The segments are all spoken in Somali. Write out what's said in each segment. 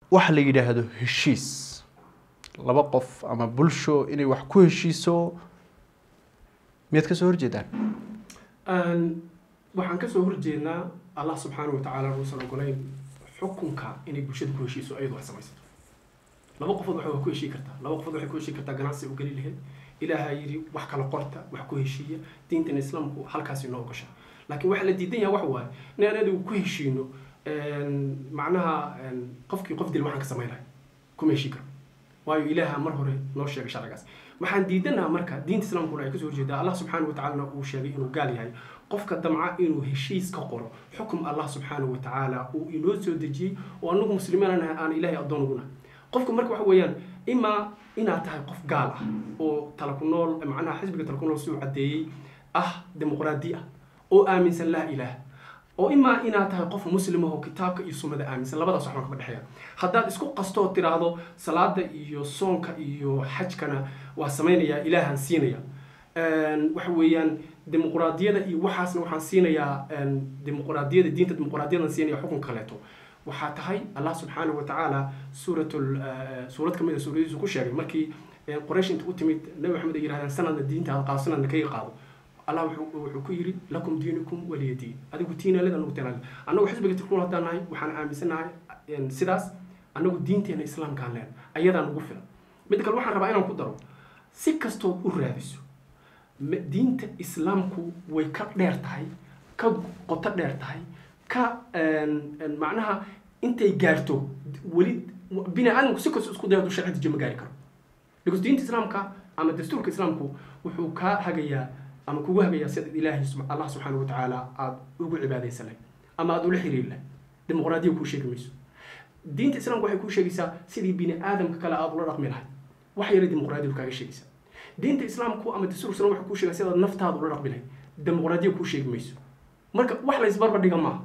waxa la yidhaahdo heshiis laba qof ama bulsho inay wax ku heshiiso miyaad kasoo horjeedaan waxaan kasoo horjeednaa allah subxaana wa tacaala uusan ogolayn xukunka inay bulshada ku heshiiso ayadoo ay samaysato laba qofood waxay ku heshii kartaa laba qofood waxay ku heshii kartaa ganacsi u geli lahayd ilaaha yidhi wax kala qorta wax ku heshiiya diintan islaamku halkaas inoo ogasha laakiin waxaa la diidan yahay waxa waaye in aan adigu ku heshiino macnaha qofkii qof dil waxaan ka samayn lahay kuma heshii karo waayo ilaaha mar hore noo sheegay sharcigaas waxaan diidanaha marka diinta islaamkuna ay kasoo horjeedaa allah subxaana wa tacaalana uu sheegay inuu gaal yahay qofka damca inuu heshiis ka qoro xukum allah subxaana wa tacaala uu inoo soo dejiyey oo anagu muslimiin nahay aan ilaahay addoon ugu nahay qofka marka waxa weeyaan imaa inaad tahay qof gaal ah oo tala ku nool macnaha xisbiga tala ku nool siduu caddeeyey ah dimuqraadi ah oo aaminsan laa ilaah oo imaa inaad tahay qof muslim ah oo kitaabka iyo sunnada aaminsan labadaas waxbaan kama dhexeeya haddaad isku qastoo tiraahdo salaada iyo soonka iyo xajkana waa samaynayaa ilaahan siinaya waxa weeyaan dimuqraadiyada iyo waxaasna waxaan siinayaa dimuqraadiyada diinta dimuqraadiyadan siinaya xukun kaleeto waxaa tahay allah subxaana wa tacaala suuratul suurad kamid a suuradiisu ku sheegay markii qoraysh inta u timid nabi maxamed ay yirahdeen sanadna diintaada qaado sanadna kaga qaado allah wuxuu ku yidhi lakum diinukum waliya diin adigu tiinaalid anagu tiinaalid annagu xisbiga tirkuun haddaan nahay waxaan aaminsanahay sidaas annagu diinteena islaamkaan leen ayadaa nagu filan mid kale waxaan rabaa inaan ku daro si kastoo u raadiso diinta islaamku way ka dheer tahay ka qoto dheer tahay ka macnaha intay gaarto weli bini aadamku si kastoo isku dayado sharci dejiyo ma gaari karo because diinta islaamka ama dastuurka islaamku wuxuu kaa hagayaa ama kugu hagayaa sida ilaahay allah subxaana wa tacaala aada ugu cibaadaysan lahay ama aada ula xiriiri lahay dimuqraadiya kuu sheegi mayso diinta islaamka waxay kuu sheegaysaa sidii bini aadamka kale aada ula dhaqmi lahay wax yara dimuqraadiyadu kaaga sheegaysaa diinta islaamku ama dastuurka islam waxay kuu sheegaa sidaad naftaada ula dhaqmi lahay dimuqraadiya kuu sheegi mayso marka wax la isbarbar dhiga maaha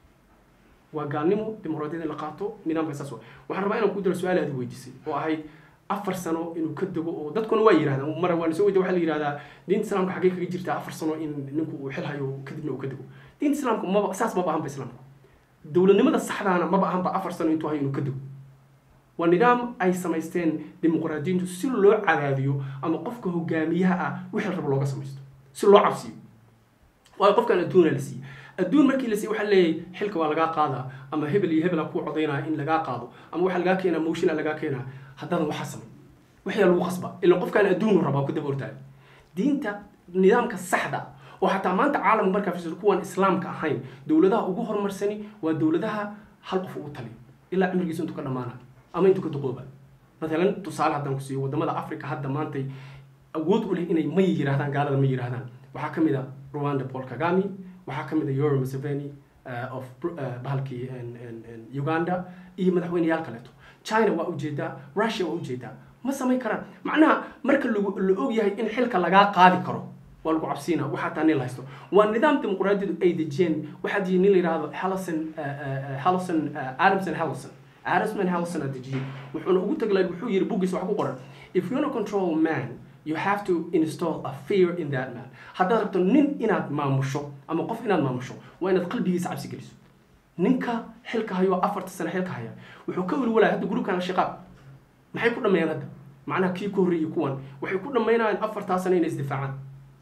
waa gaalnimo dimuqraadiyada la qaato nidaamka saas waxaan rabaa inaan ku daro su-aal aad weydiisay oo ahayd afar sano inuu ka dego oo dadkuna waa yirahdaan mar waan soo weydiya waxaa la yihahdaa diinta islaamka xaggee kaga jirtaa afar sano in ninku uu xil hayo kadibna uu ka dego diinta islaamka maba saas maba ahanba islaamku dowladnimada saxdaana maba ahanba afar sano intuu hayo inuu ka dego waa nidaam ay samaysteen dimuqraadiyiintu si loo cadaadiyo ama qofka hogaamiyaha ah wixii rabo looga samaysto si loo cabsiyo waayo qofkan adduuna la siiye adduun markii la siiye waxaa leeyahay xilka waa lagaa qaadaa ama hebel iyo hebela kuu codaynaya in lagaa qaado ama waxaa lagaa keenaa moshina lagaa keenaa haddaadan waxaa samay waxyaa lagu qasba ila qofkaan adduunu rabaa ku daba ordaayo diinta nidaamka saxda oo xataa maanta caalamka markaa fiirsato kuwaan islaamka ahayn dowladaha ugu horumarsani waa dowladaha hal qof ugu taliyo ilaa cimrigiisa intuu ka dhamaanayo ama intuu ka duqooba matalan tusaale haddaan ku siiyo wadamada africa hadda maantay awood u leh inay may yiraahdaan gaalada ma yiraahdaan waxaa ka mid a rwanda paul kagami waxaa ka mid a euro museveni of bahalkii uganda iyo madaxweyneyaal kaleeto china waa ujeedaa russia waa ujeedaa ma samayn karaan macnaha marka la og yahay in xilka lagaa qaadi karo waa lagu cabsiina waxaa taa nin la haysto waa nidaam dimuqraadiyadu ay dejiyeen waxaa dejiyay nin la yidhahdo hallison hallison adamson hallison adamson hallison aa dejiyey wuxuuna ugu taglay wuxuu yiri buggiisa wax ku qoran if you wanna control man you have to install a fear in that man haddaad rabto nin inaad maamusho ama qof inaad maamusho waa inaad qalbigiisa cabsi geliso ninka xilka hayo afarta sano xilka haya wuxuu ka welwalaya hadda gurubkan al-shaqaab maxay ku dhammeeyaan hadda macnaha kii ku horreeyay kuwan waxay ku dhammaynayaan afartaa sano inay isdifaacaan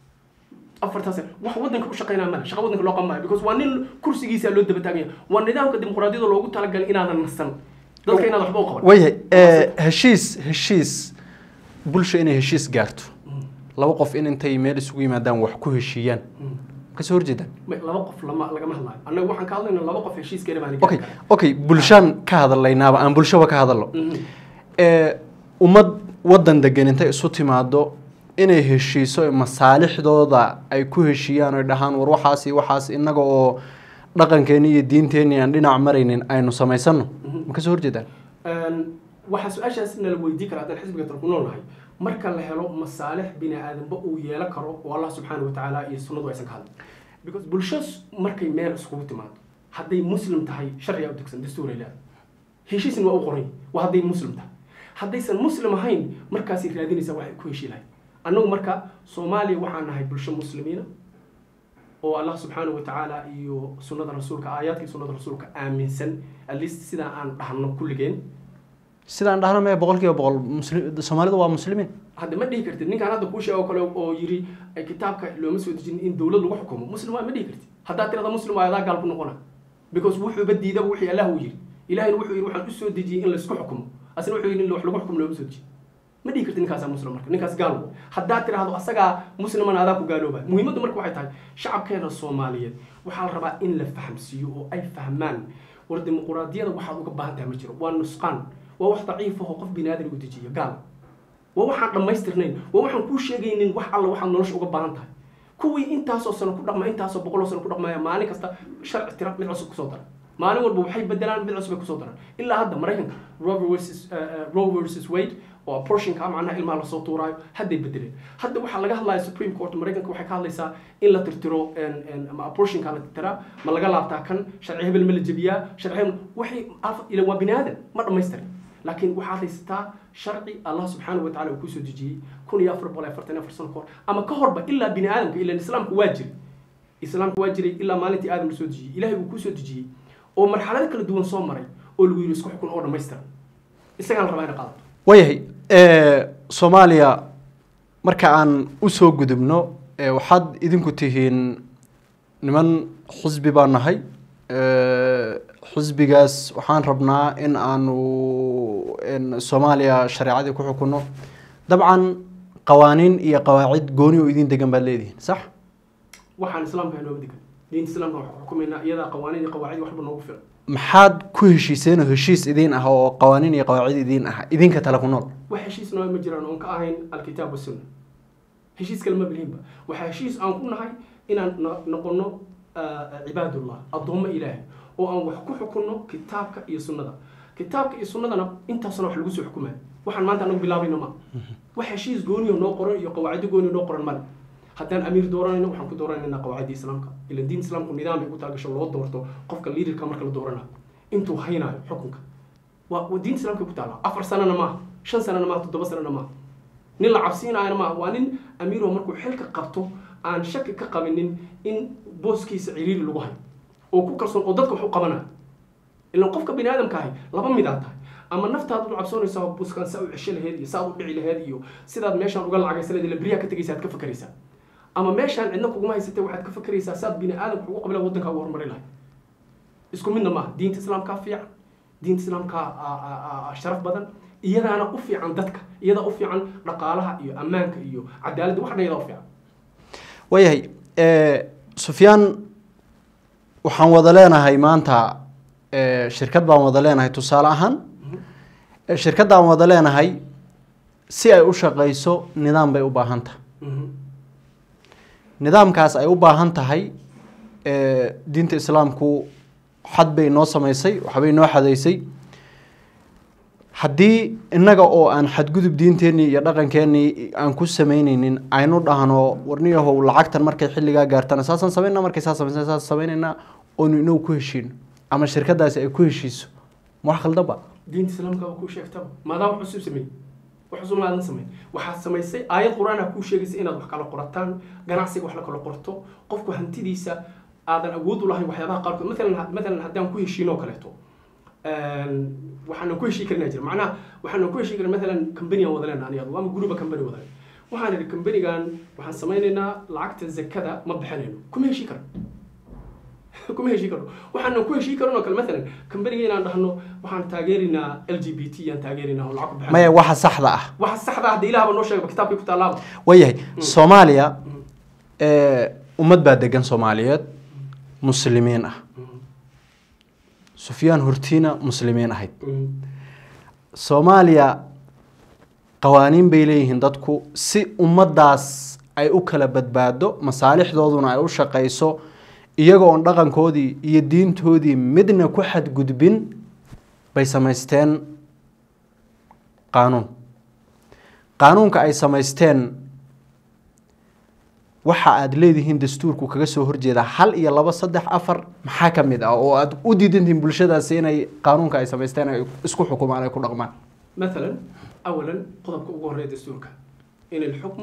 afartaa sano wax waddanka u shaqaynaa male shaqa waddanka loo qaban maayo because waa nin kursigiisa loo daba taaganya waa nidaamka dimuqraadiyada loogu talagalay inaadan nasan dadka inaad waxba u qaban waayahay heshiis heshiis bulsha inay heshiis gaarto laba qof in intay meel isugu yimaadaan wax ku heshiiyaan kasoo horjeedaan laba qof lama lagama hadlayo annaga waxaan ka hadlayna laba qof heshiiskeena baan okay okay bulshaan ka hadlaynaaba aan bulshaba ka hadalno ummad waddan degan intay isu timaado inay heshiiso masaalixdooda ay ku heshiiyaan oy dhahaan war waxaas iyo waxaas innaga oo dhaqankeeni iyo diinteenii aan dhinac maraynin aynu samaysano ma kasoo horjeedaan waxaa su-aashaas nala weydii kara haddaan xisbiga tal ku noolnahay marka la helo masaalix bini aadamba uu yeelan karo oo allah subxaana wa tacaala iyo sunnadu aysan ka hadlin because bulsho markay meel iskugu timaado hadday muslim tahay sharciga u degsan dastuuray leedahay heshiisna waa u qoran waa hadday muslim tahay haddaysan muslim ahayn markaasay raadinaysaa waxay ku heshii lahayd annagu marka soomaaliya waxaan nahay bulsho muslimiina oo allah subxaana wa tacaala iyo sunnada rasuulka aayaadkii sunnada rasuulka aaminsan at least sidaa aan dhahno kulligeen sidaan dhahna mee boqol kiiba boqol muslim soomaalidu waa muslimiin hadda ma dhihi kartid ninkaan hadda kuu sheego kale oo yiri ay kitaabka looma soo dejin in dowlad lagu xukumo muslim waa ma dhihi kartid haddaad tirada muslim waa adaa gaal ku noqona because wuxuuba diidaba wixii allah uu yiri ilahayna wuxuu yiri waxaan u soo dejiyey in laysku xukumo asna wuxuu yiri in wax lagu xukumo looma soo dejiyo ma dhihi kartid ninkaasaa muslim marka ninkaas gaal wey haddaad tiraahdo asagaa musliman adaa ku gaalooba muhiimaddu marka waxay tahay shacabkeena soomaaliyeed waxaa la rabaa in la fahamsiiyo oo ay fahmaan war dimuquraadiyada waxaad uga baahan tahay ma jiro waa nusqaan waa wax daciif ahoo qof bini aadan u dejiyo gaal waa waxaan dhammaystirnayn waa waxaan kuu sheegaynin wax alla waxaad nolosha uga baahan tahay kuwii intaasoo sano ku dhaqma intaasoo boqoloo sano ku dhaqmaya maalin kasta sharci tira mid cusub kusoo dara maalin walba waxay bedelaan mid cusub ay kusoo daraan ilaa hadda maraykanka roe versus roe versus wade oo abortionka macnaha ilmaha lasoo tuuraayo hadday bedeleen hadda waxaa laga hadlaya supreme court maraykanka waxay ka hadlaysaa in la tirtiro ma abortionka la tirtiraa ma laga laabtaa kan sharci hebel ma la jebiyaa sharci hebel waxay ila waa bini aadan ma dhammaystirin laakiin waxaad haysataa sharci allah subxaanahu wa tacala uu kusoo dejiyey kun iyo afar boqol iyo afartan iyo afar sano kahor ama ka horba ilaa bini aadamka ilan islaamku waa jiray islaamku waa jiray ilaa maalintii aadam lasoo dejiyey ilahay uu kusoo dejiyey oo marxalado kala duwan soo maray oo lagu yiri isku xukun oo dhammaystiran isagaa la rabaa ina qaadato waayahay soomaaliya marka aan usoo gudubno waxaad idinku tihiin niman xisbi baa nahay xisbigaas waxaan rabnaa in aanu soomaaliya shareecadii ku xukunno dabcan qawaaniin iyo qawaacid gooni oo idin degan baad leedihiin sax waxaan islaamka nooga degan diinta islaamka waxaan ku xukumaynaa iyadaa qawaaniin iyo qawaacid waxba noogu filan maxaad ku heshiiseen oo heshiis idiin ah oo qawaaniin iyo qawaacid idiin ah idinka tale ku nool wax heshiis noo ma jiraan oon ka ahayn alkitaab wasunna heshiis kale ma bilihinba waxaa heshiis aan ku nahay inaan noqono cibaadullah addoommo ilaahay oo aan wax ku xukunno kitaabka iyo sunnada kitaabka iyo sunnadana intaasna wax lagu soo xukumaya waxaan maanta anagu bilaabayna ma wax heshiis gooniyo noo qoran iyo qawaacido gooniyo noo qoran male haddaan amiir dooranayno waxaan ku dooranayna qawaacidda islaamka ila diin islaamku nidaam ay u taagasho loo doorto qofka liidarka marka la dooranayo intuu haynayo xukunka waa diinta islaamka ku taala afar sanana maaha shan sanana maaha toddoba sanana maaha nin la cabsiinaayana maaha waa nin amiiroo markuu xilka qabto aan shaki ka qabinin in booskiisa ciriiri lagu hayo oo ku kalsoon oo dadka wax u qabanayo ilaan qofka bini aadamka ahi laba midaa tahay ama naftaad u cabsoonaysaa buskan saa u cesho laheed iyo saa u dhici laheed iyo sidaad meeshaan uga lacagaysa laheed ila beriyaa ka tegaysa aad ka fakaraysaa ama meeshaan cidna kuguma haysatay waxaad ka fakaraysaa saad bini aadamka ugu qabila waddankaa ugu horumari lahay isku midna maaha diinta islaamkaa fiican diinta islaamkaa sharaf badan iyadaana u fiican dadka iyadaa u fiican dhaqaalaha iyo ammaanka iyo cadaaladda wax dhan iyadaa u fiican waayahay sufyaan waxaan wada leenahay maanta shirkad baan wada leenahay tusaale ahaan shirkaddaan wada leenahay si ay u shaqayso nidaam bay u baahan tahay nidaamkaas ay u baahan tahay diinta islaamku xad bay noo samaysay waxbay noo xadaysay haddii innaga oo aan xadgudub diinteenii iyo dhaqankeenii aan ku samaynaynin aynu dhahno warniyahow lacagtan markay xilligaa gaartana saasaan samaynaa markay saa samaysan saas samaynaynaa oonu inagu ku heshiino ama shirkadaasi ay ku heshiiso ma wax khaldan ba diinta islaamka waa kuu sheegtaba maadaa wax cusub sameey wax cusub maadan sameyn waxaad samaysay aayad qur-aan ah kuu sheegaysa inaad wax kala qorataan ganacsiga wax la kala qorto qofku hantidiisa aadan awood u lahayn waxyaabaha qaarkood maalan maalan haddaan ku heshiino oo kaleeto waxaanan ku heshii karinaa jira macnaha waxaanan ku heshii karin maalan company aan wada leenaha aniga ama guruba company wada waxaan idhi companygan waxaan samaynaynaa lacagta zakada ma bixinayno kuma heshii karno kuma heshii karno waxaanan ku heshii karin oo kale maalan companyga inaan dhahno waxaan taageerinaa l g b t aan taageerinaa oo lacag ku bixin maya waxa saxda ah waxa saxda ah hadda ilaahba noo sheegaba kitaabkii ku taalaaba waayahay soomaaliya ummad baa degan soomaaliyeed muslimiin ah sufyaan hortiina muslimiin ahayd soomaaliya qawaaniin bay leeyihiin dadku si ummaddaas ay u kala badbaado masaalixdooduna ay u shaqayso iyagoo on dhaqankoodii iyo diintoodii midna ku xadgudbin bay samaysteen qaanuun qaanuunka ay samaysteen waxa aad leedihiin dastuurku kaga soo horjeeda hal iyo laba saddex afar maxaa ka mid ah oo aad u diidantihiin bulshadaasi inay qaanuunka ay samaysteen ay isku xukumaan ay ku dhaqmaan مثلا اولا qodobka ugu horeeya dastuurka in alxukmu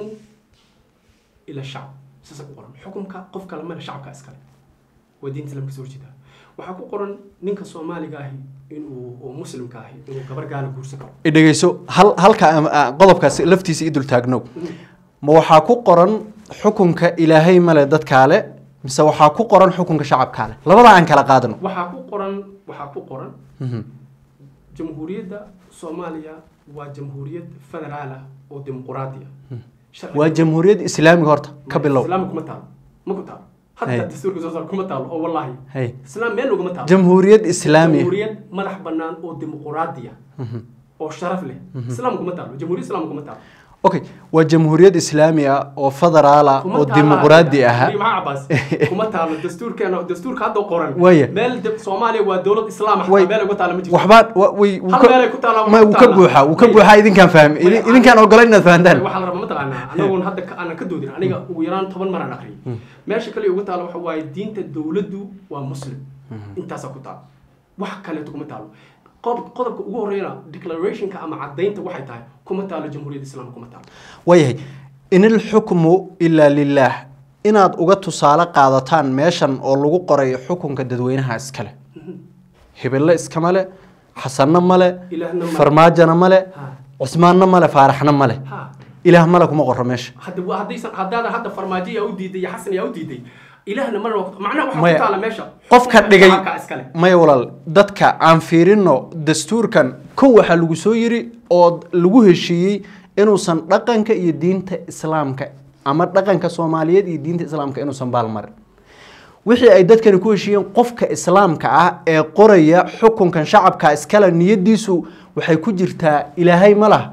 ila shacb saasa ku qoran xukumka qof kale male shacabka iskale waa diinta islamka soo horjeeda waxaa ku qoran ninka soomaaliga ahi inuu oo muslimka ahi inuu gabar gaala guursan karo i dhegeyso hal halka am- ah, qodobkaas laftiisa i dul taagnow ma waxaa ku qoran xukunka ilaahay male dadkaale mise waxaa ku qoran xukunka shacabkaale labada aan kala qaadano waxaa ku qoran waxaa ku qoran Mhm. jamhuuriyadda soomaaliya waa jamhuuriyad federaal ah oo dimuquraadi ah Sharciga- waa jamhuuriyad islaamiga horta ka bilow islaam kuma taalo ma ku taalo Hay. hataa dastuurka soo saar kuma taalo oo wallaahi hay islaam meel ugama taalo jamhuuriyad islaamiya jamhuuriyad madax bannaan oo dimuquraadi ah oo sharaf leh islaam kuma taalo jamhuuriyad islaam kuma taalo okay waa jamhuuriyad islaami ah oo federaala kuma oo taalo dimuqraadi hadda. aha Weli maxaa cabaas kuma taalo dastuurkeena dastuurka hadda qoran Waya. meel de- soomaaliya waa dowlad islaam ah Way- xataa meel uga taala ma jirto waxbaa wa- way- wuu Hal ka- meel ay ku taalaa, ma waa ku wuu ka taalaa. buuxaa wuu ka May- buuxaa idinkaan fahmi May- idinkaan ogolan inaad fahantaan waxaa la rabaa mataqaanaa anagoon hadda ka- aanan ka doodin aniga ugu yaraan toban maraan aqriyay meesha kale uga taalo waxa waaye diinta dowladdu waa muslim intaasaa ku taalo wax kaleeto kuma taalo qodob- qodobka ugu horreeyana declarationka ama caddaynta waxay tahay kuma taalo jamhuuriyadda islaamka kuma taalo waayahay in ilxukmu ilaa lilaah inaad uga tusaale qaadataan meeshan oo lagu qoray xukunka dadweynaha iskale hebelle iskama le xasanna male ilaahna ma farmaajona male Ha. cusmaanna male faaraxna male ha ilaah male kuma qoro meesha hadda waa- haddaysan haddaada hadda farmaajo yaa u diiday iyo xasan yaa u diiday ilaahna mana waa ku- macnaha waxaa Maya, ku taala meesha qofka xukunka dhigay shacabka iskale maya walaal dadka aan fiirino dastuurkan kow waxaa lagu soo yiri oo lagu heshiiyey inuusan dhaqanka iyo diinta islaamka ama dhaqanka soomaaliyeed iyo diinta islaamka inuusan baalmarin wixii ay dadkani ku heshiiyeen qofka islaamka ah ee qoraya xukunkan shacabka iskale niyadiisu waxay ku jirtaa ilaahay ma lah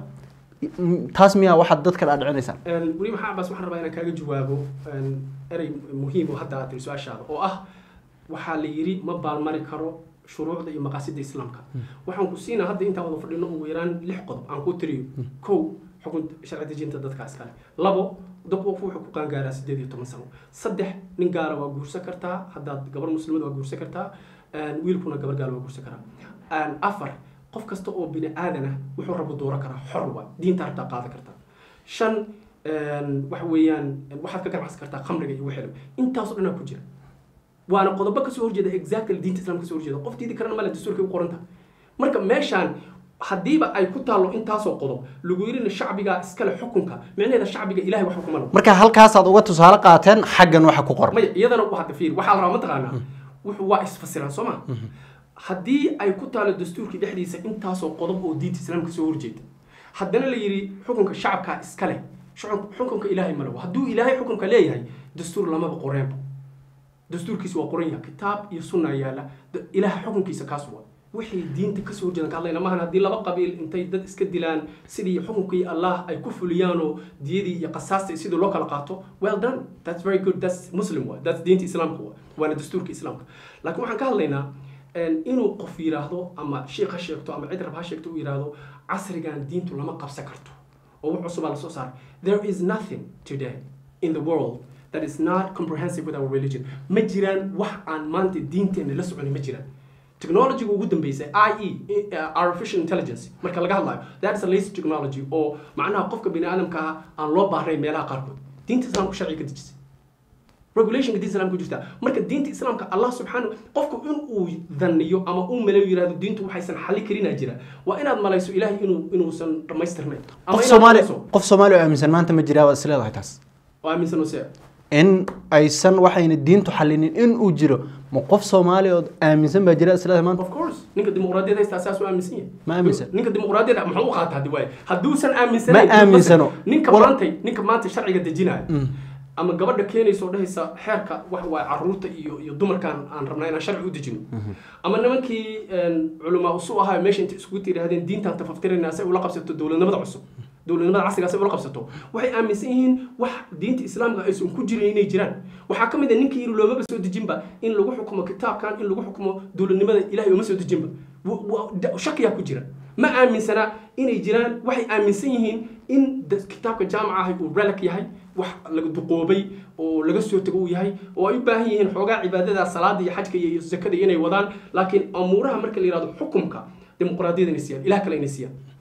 taas miyaa waxaad dadka dhaadhicinaysaan Een, weli maxaa cabaas waxaan rabaa inaan kaaga jawaabo een, erey muhiim oo hadda aad tiri su-aashaada oo ah waxaa la yidhi ma baalmari karo shuruucda iyo maqaasida islaamka waxaan ku siinaa hadda intaan wada fadhino ugu yaraan lix qodob aan ku tiriyo kow xukun sharci dejinta dadka iskale labo dad qof wuxuu ku qaangaaraa sideed iyo toban sano saddex nin gaala waa guursan kartaa haddaad gabar muslimad waa guursan kartaa een, wiilkuna gabar gaala waa guursan karaa Een, afar qof kasta oo bini aadan ah wuxuu rabo dooran karaa xor waa diinta hartaa qaadan kartaa shan een, waxa weeyaan waxaad ka ganacsan kartaa khamriga iyo wixii intaasoo dhanaa ku jira waana qodobo kasoo horjeeda exactly diinta islaamka kasoo horjeeda qof diidi karana male dastuurkay u qoranta marka meeshaan haddiiba ay ku taallo intaasoo qodob lagu yidhina shacbiga iskale xukunka micnaheeda shacbiga ilahay wax xukuma marka halkaasaad uga tusaale qaateen xaggan waxa ku qoran maya iyadana waa hadda fiir waxaa la rabaa mataqaanaa wuxuu waa isfasiraan soo ma haddii ay ku taalo dastuurkii dhexdiisa intaasoo qodob oo diinta islaamka soo horjeeda haddana la yidhi xukunka shacabka iskale shucun- xukunka ilaahay ma lewo hadduu ilaahay xukunka leeyahay dastuur lamaba qoreenba dastuurkiisa waa qoran yahay kitaab iyo sunna yaala Da- ilaah xukunkiisa kaas waa wixii diinta kasoo horjeedan ka hadlayna maahan haddii laba qabiil intay dad iska dilaan sidii xukunkii allah ay ku fuliyaanoo diyadii iyo qasaastii sidii loo kala qaato well done that's very good that's muslim wa that's diinta islaamka wa waana dastuurka islaamka laakiin waxaan ka hadlaynaa een, inuu qof yiraahdo ama sheikh ha sheegto ama cid rab ha sheegto uu yiraahdo casrigan diintu lama qabsan karto oo wax cusubaa lasoo saaray there is nothing today in the world that is not comprehensive with our religion ma jiraan wax aan maanta diinteena la soconin ma jiraan technology ugu dambeysay ie uh, artificial intelligence marka laga hadlayo that is a latest technology oo macnaha qofka bini aadamka ah aan loo baahnayn meelaha qaarkood diinta islaamku sharci ka dejisay regulationka diinta islaamka ku jirta marka diinta islaamka allah subxaana qofku in uu dhanniyo ama uu malayo yirahdo diintu waxaysan xalli karinaa jira waa inaad malayso ilaahay inuu inuusan dhammaystirnayn ama qof inaad soomaali malayso qof soomaali oo aaminsan maanta ma jiraa waad isleedahay taas oo aaminsan oo se in aysan waxayna diintu xalinin in uu jiro ma qof soomaali oo aaminsan baa jira isleedahay maanta of course ninka dimuqraadiyad haysta saas u aaminsan yahay Ma aaminsan. ninka dimuqraadiyad muxuu u qaataa hadi waaye hadduusan aaminsanayn Ma aaminsano. ninka Wala- maanta ninka maanta sharciga dejinaya ama gabadha keenaysa oo dhehaysa xeerka waxa waaye caruurta iyo iyo dumarkan aan rabnaa inaan sharci u dejino ama nimankii een, culamaa usu ahaa meesha inta iskugu tirahdeen diintaan tafaftirayna si ay ula qabsato dowladnimada cusub dowladnimada casriga si ay ula qabsato waxay aaminsan yihiin wax diinta islaamka aysan ku jirin inay jiraan waxaa ka mid a ninkii yiri loomaba soo dejinba in lagu xukumo kitaabkan in lagu xukumo dowladnimada ilahay uma soo dejinba Wa- wa- da- shakiyaa ku jira ma aaminsana inay jiraan waxay aaminsan yihiin in da- kitaabka jaamaca ahi uu relic yahay wax laga duqoobay oo laga soo tago uu yahay oo ay u baahan yihiin xoogaa cibaadada salaada iyo xajka iyo zakada inay wadaan laakiin amuuraha marka la yihahdo xukumka dimuqraadiyada inay siiyaan ilaah kale inay siiyaan